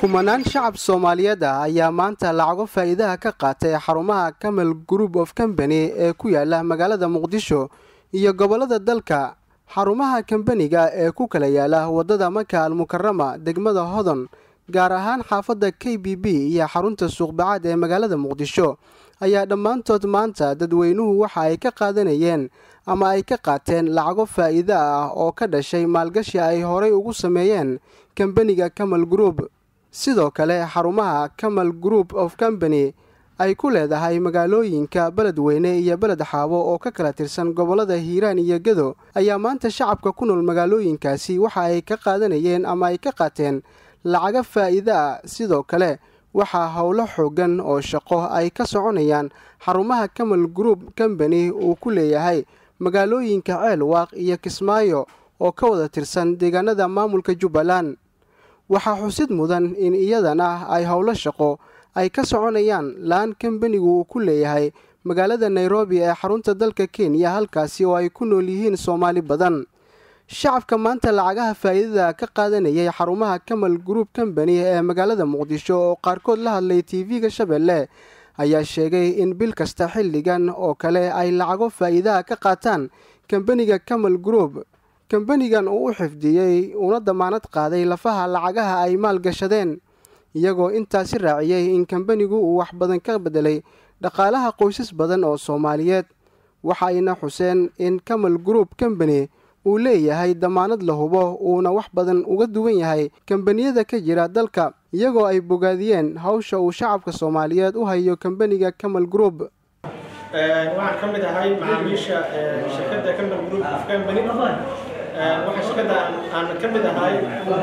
kumanaan shacab soomaaliyeed ah ayaa maanta lacago faa'iidaha ka qaatay xarumaha camal group of company ee ku yaala magaalada muqdisho iyo gobollada dalka xarumaha kambaniga ee ku kala yaala waddada maka almukarama degmada hodon gaar ahaan xaafadda k b b iyo xarunta suuqbacaad ee magaalada muqdisho ayaa dhammaantood maanta dadweynuhu waxa ay ka qaadanayeen ama ay ka qaateen lacago faa'iida ah oo ka dhashay maalgashi ay horay ugu sameeyeen kambaniga camal group sidoo kale xarumaha camal group of company ay ku leedahay magaalooyinka beledweyne iyo beled xaabo oo ka kala tirsan gobollada hiiraan iyo gedo ayaa maanta shacabka ku nool magaalooyinkaasi waxa ay ka qaadanayeen ama ay ka qaateen lacago faa'iida ah sidoo kale waxaa howlo xoogan oo shaqo ay ka soconayaan xarumaha camal group company uu ku leeyahay magaalooyinka ceelwaaq iyo kismaayo oo ka wada tirsan deegaanada maamulka jubbaland waxaa xusid mudan in iyadana ay howlo shaqo ay ka soconayaan laan kambanigu uu ku leeyahay magaalada nairobi ee xarunta dalka kenya halkaasi oo ay ku nool yihiin soomaali badan shacabka maanta lacagaha faa'iidada ka qaadanayay xarumaha camal group company ee magaalada muqdisho oo qaarkood la hadlay tv-ga shabeelle ayaa sheegay in bil kasta xilligan oo kale ay lacago faa'iidaha ka qaataan kambaniga camal group kambanigan uu u xifdiyey una damaanad qaaday lafaha lacagaha ay maalgashadeen iyagoo intaasi raaciyey in kambanigu uu wax badan ka bedelay dhaqaalaha qoysas badan oo soomaaliyeed waxa ayna xuseen in camal group company uu leeyahay damaanad la hubo uuna wax badan uga duwan yahay kambaniyada ka jira dalka iyagoo ay bogaadiyeen hawsha uu shacabka soomaaliyeed u hayo kambaniga camal group waxaan ka mid ahay macaamiisha shirkadda camal group of company waxaa shirkadda aan ka mid ahay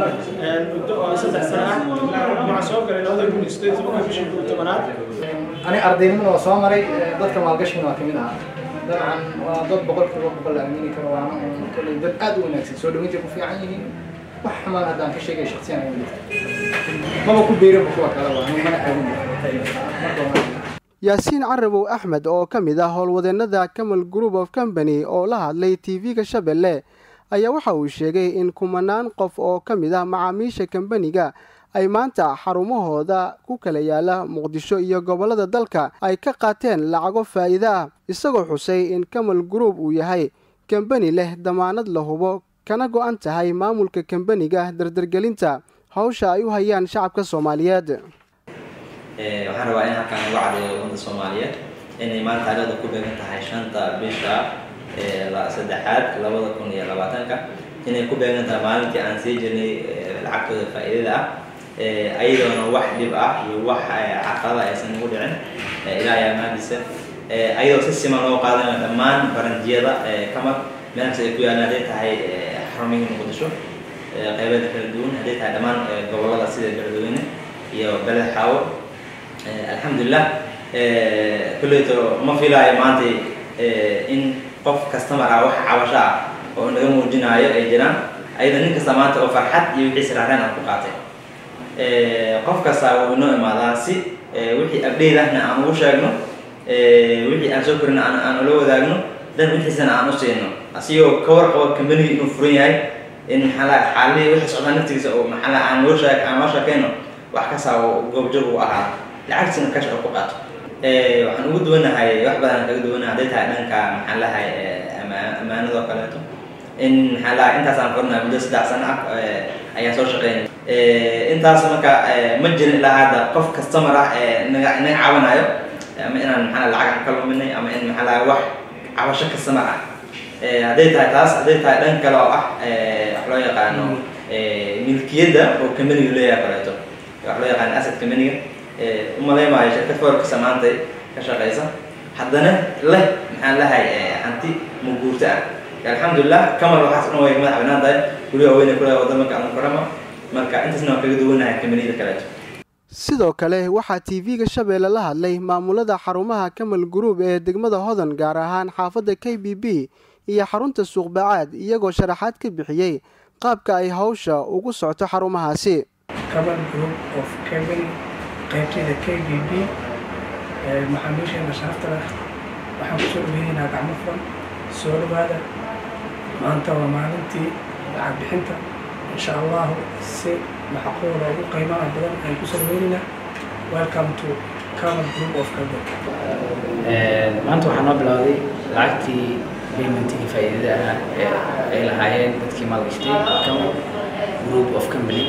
muddo oo saddex sano ah waxaan soo galay labada kun iyo sideed tobanka bishii kuu tobanaad ani ardaynimada waa soo maray dadka maalgashigana waa kamid ahaa dabcan waa dad boqolkiiba boqol la aamini karo waana un kolley dad aad u wanaagsan soo dhawintay ku fiican yihiin wax xumaan haddaan ka sheegay shaksiyan ay jirto maba ku beeraba kuwa kale waa anu mana aadin marka yaasiin carabow axmed oo ka mid ah howlwadeennada camal group of company oo la hadlay tv-ga shabeelle ayaa waxa uu sheegay in kumanaan qof oo ka mid ah macaamiisha kambaniga ay maanta xarumahooda ku kala yaala muqdisho iyo gobollada dalka ay ka qaateen lacago faa'iida ah isagoo xusay in camal group uu yahay kambani leh damaanad la hubo kana go-an tahay maamulka kambaniga dardargelinta hawsha ay u hayaan shacabka soomaaliyeed waxaan rabaa in halkaan uga cadeeyo ummadda soomaaliyeed inay maanta taariikhda ku beegan tahay shanta bisha saddexaad labada kun iyo labaatanka inay ku beegan tahay maalintii aan sii jirnay lacagtooda faa'iidada ah ayadoona wax dhib ah iyo wax caqabada aysan ugu dhicin ilaahay amaandiisa ayadoo si siman loo qaadanayo dhammaan baranjiyada kamar meelkas ay ku yaalaan hadday tahay xarumihii muqdisho qeybeeda kala duwan hadday tahay dhammaan gobollada sida beledweyne iyo beled xaawo alxamdulilah kulleyto ma filaayo maanta in qof customer ah wax cabasho ah oo naga muujinaayo ay jiraan ayada nin kasta maanta oo farxad iyo wixii siraareen aan ku qaatay qof kasta wuu inoo imaadaa si wixii update ahna aan ugu sheegno wixii aan soo korina aan ula wadaagno dan wixiisana aan u siino asigoo ka warqabo kambanigi inuu furan yahay in maxaa xaalihii wixii socdaa naftigiisa oo maxaa aan loo sheeg aan loo sheekayno wax kasta oo goobjoog u ahaa lacagtiisana ka shaqo ku qaato waxaan ugu duwanahay wax badan kaga duwanahay hadday tahay dhanka maxaa lahay ammaanadoo kaleeto in maxaa lahay intaasaan kornaa muddo saddex sano ah ayaan soo shaqeynay intaas marka ma jirin ilaa hadda qof customer ah naga naga caawinayo ama inaan maxaa lacag aan ka luminay ama in maxaa lahay wax cabasho customer ah hadday tahay taas hadday tahay dhan kale oo ah wax loo yaqaano milkiyadda oo kambaniga leeyahay kaleeto wax loo yaqaano asset kambaniga umaleymaayo shirkad foorkasa maanta ka shaqeysa haddana leh maxaan lahay hanti muguurta ah alxamdulilah kamal waxaas dhan way madax banaan tahay guryaha weyne kule waddamanka almukarama marka intaasna waan kaga duwanahay kambaniyada kaleeto sidoo kale waxaa tv-ga shabeelle la hadlay maamulada xarumaha camal group ee degmada hodan gaar ahaan xaafadda k b b iyo xarunta suuqbacaad iyagoo sharaxaad ka bixiyey qaabka ay hawsha ugu socto xarumahaasi qaybtayda k b b maxaamiisheena sharafta leh waxaan kusoo dhaweynaynaa gacmo furan soo dhawaada maanta waa maalintii lacag bixinta insha allahu si macquul oo ugu qiimaha badan ayaan kusoo dhaweynaynaa welcome to camal group of company maanta waxaa noo bilowday lacagtii paymentigii faa'iidada ah ee ay lahaayeen dadkii maalgashtay camal group of company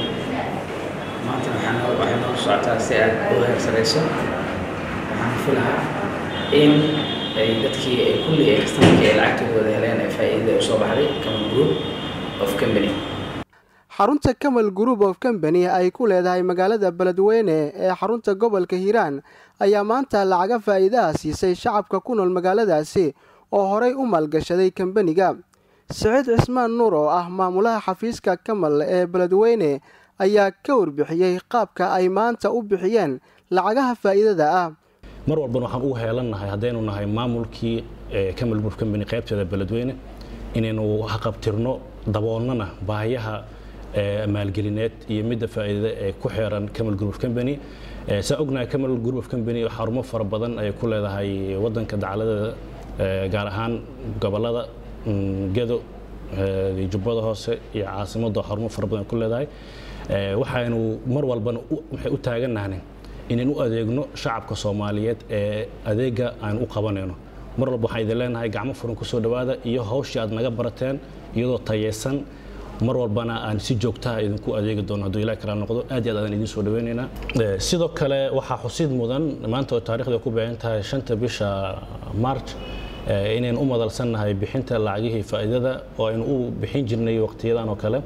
maanta waxaa noo waxay noo socotaa si aad u heer sareyso waxaan filahaa in ay dadkii ay kulli ay kastamarkii ay lacagtooda heleen ee faa'iidada usoo baxday camal group of company xarunta kamal group of company ay ku leedahay magaalada beledweyne ee xarunta gobolka hiiraan ayaa maanta lacaga faa'iidaha siisay shacabka ku nool magaaladaasi oo horay u maalgashaday kambaniga siciid cismaan nuur oo ah maamulaha xafiiska kamal ee beledweyne ayaa ka warbixiyey qaabka ay maanta u bixiyeen lacagaha faa'iidada ah mar walbana waxaan ugu heelannahay haddaynu nahay maamulkii camal group company qaybteeda beledweyne inaynu haqabtirno daboolnana baahiyaha maalgelineed iyo midda faa'iidada ee ku xeeran camal group of company saa ognahay camal group of company xarumo fara badan ay ku leedahay wadanka dacaladeeda gaar ahaan gobolada gedo jubbada hoose iyo caasimadda xarumo fara badan ay ku leedahay waxaynu mar walbana waxay u taagannahnay inaynu u adeegno shacabka soomaaliyeed ee adeega aynu u qabanayno mar walba waxaan idin leenahay gacmo furan kusoo dhowaada iyo hawshii aad naga barateen iyadoo tayeysan mar walbana aan si joogtaha idinku adeegi doono hadduu ilaah kala noqdo aad iyo aad aan idiin soo dhaweynaynaa sidoo kale waxaa xusid mudan maanta oo taarikhda ku beegan tahay shanta bisha march inaynu u madalsannahay bixinta lacagihii faa'iidada oo aynu u bixin jirnay waqtiyadan oo kale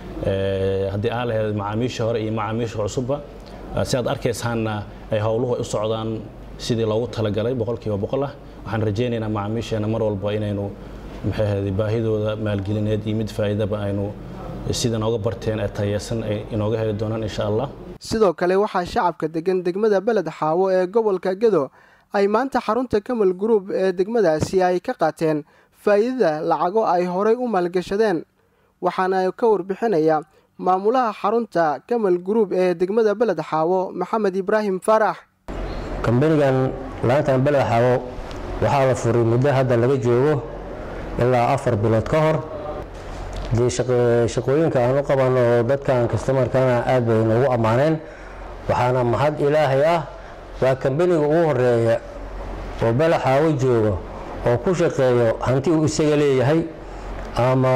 haddii aa lahayd macaamiisha hore iyo macaamiisha cusubba si aad arkaysaanna ay howluhu u socdaan sidii loogu talagalay boqolkiiba boqol ah waxaan rajaynaynaa macaamiisheena mar walba inaynu maxay ahayd baahidooda maalgelineed iyo mid faa'iidaba aynu sida nooga barteen ee tayeysan ay inooga heli doonaan insha allah sidoo kale waxaa shacabka degan degmada beled xaawo ee gobolka gedo ay maanta xarunta kamal group ee degmadaasi ay ka qaateen faa'iidada lacago ay horay u maalgashadeen waxaana ka warbixinaya maamulaha xarunta kamal group ee degmada beled xaawo maxamed ibraahim faarax kambanigan laantan beled xaawo waxaa la furay muddo hadda laga joogo ilaa afar bilood ka hor dee shaqooyinka aan u qabanno oo dadkan kastamarkana aad bay noogu ammaaneen waxaana mahad ilaahay ah waa kambaniga ugu horeeya oo belaxaawo jooga oo ku shaqeeyo hanti uu isaga leeyahay ama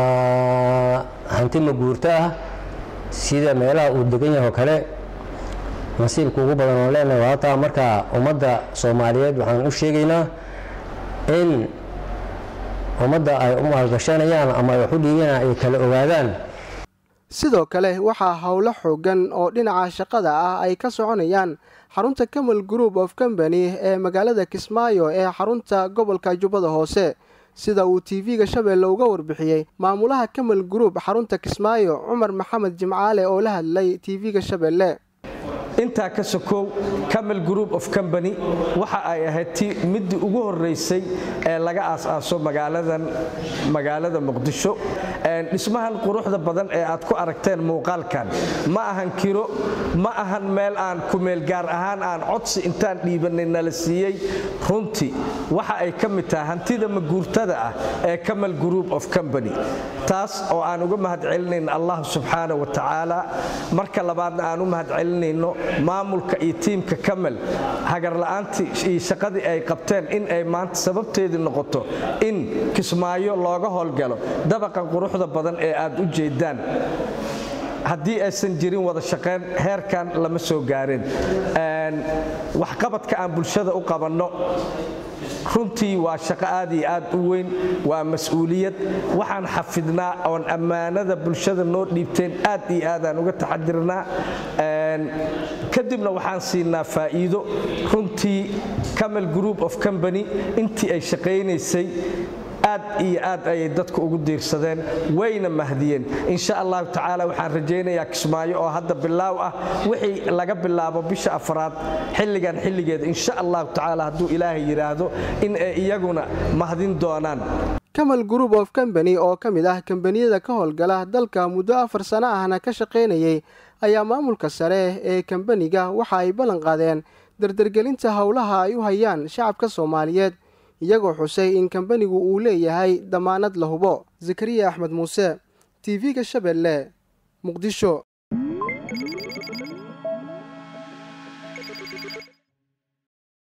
hanti maguurto ah sida meelaha uu degan yahay oo kale nasiibka ugu badan oo leenahay waa hataa markaa ummadda soomaaliyeed waxaan u sheegaynaa in ummadda ay u maalgashanayaan ama ay wax u dhiibanayaan ay kala ogaadaan sidoo kale waxaa howlo xoogan oo dhinaca shaqada ah ay ka soconayaan xarunta kamal group of company ee magaalada kismaayo ee xarunta gobolka jubbada hoose sida uu tv-ga shabeelle uga warbixiyey maamulaha kamal group xarunta kismaayo cumar maxamed jimcaale oo la hadlay tv-ga shabeelle intaa ka sokow camal group of company waxa ay ahayd ti middii ugu horeysay ee laga aas-aaso magaaladan magaalada muqdisho dhismahan quruxda badan ee aad ku aragteen muuqaalkan ma ahan kiro ma ahan meel aan kumeel gaar ahaan aan codsi intaan dhiibanay nala siiyey runtii waxa ay ka mid tahay hantida maguurtada ah ee camal group of company taas oo aan uga mahadcelinayno allah subxaana wa tacaala marka labaadna aan u mahadcelinayno maamulka iyo tiimka kamal hagarla'aantii iyo shaqadii ay qabteen in ay maanta sababteedii noqoto in kismaayo looga howlgalo dabaqan quruxda badan ee aad u jeedaan haddii aysan jirin wada shaqayn heerkan lama soo gaareen waxqabadka aan bulshada u qabanno runtii waa shaqo aad iyo aad u weyn waa mas-uuliyad waxaan xafidnaa oon ammaanada bulshada noo dhiibteen aad iyo aadaan uga taxadirnaa kadibna waxaan siinaa faa'iido runtii camal group of company intii ay shaqaynaysay aad iyo aad ayay dadku ugu diirsadeen wayna mahdiyeen insha allahu tacaala waxaan rajaynayaa kismaayo oo hadda bilaaw ah wixii laga bilaabo bisha afraad xilligan xilligeeda insha allahu tacaala hadduu ilaahay yidhaahdo in ay iyaguna mahdin doonaan kamal group of company oo ka mid ah kambaniyada ka howlgala dalka muddo afar sano ahna ka shaqaynayay ayaa maamulka sare ee kambaniga waxa ay ballan qaadeen dardargelinta howlaha ay u hayaan shacabka soomaaliyeed iyagoo xusay in kambanigu uu leeyahay damaanad la hubo zakariya axmed muuse tv-ga shabeelle muqdisho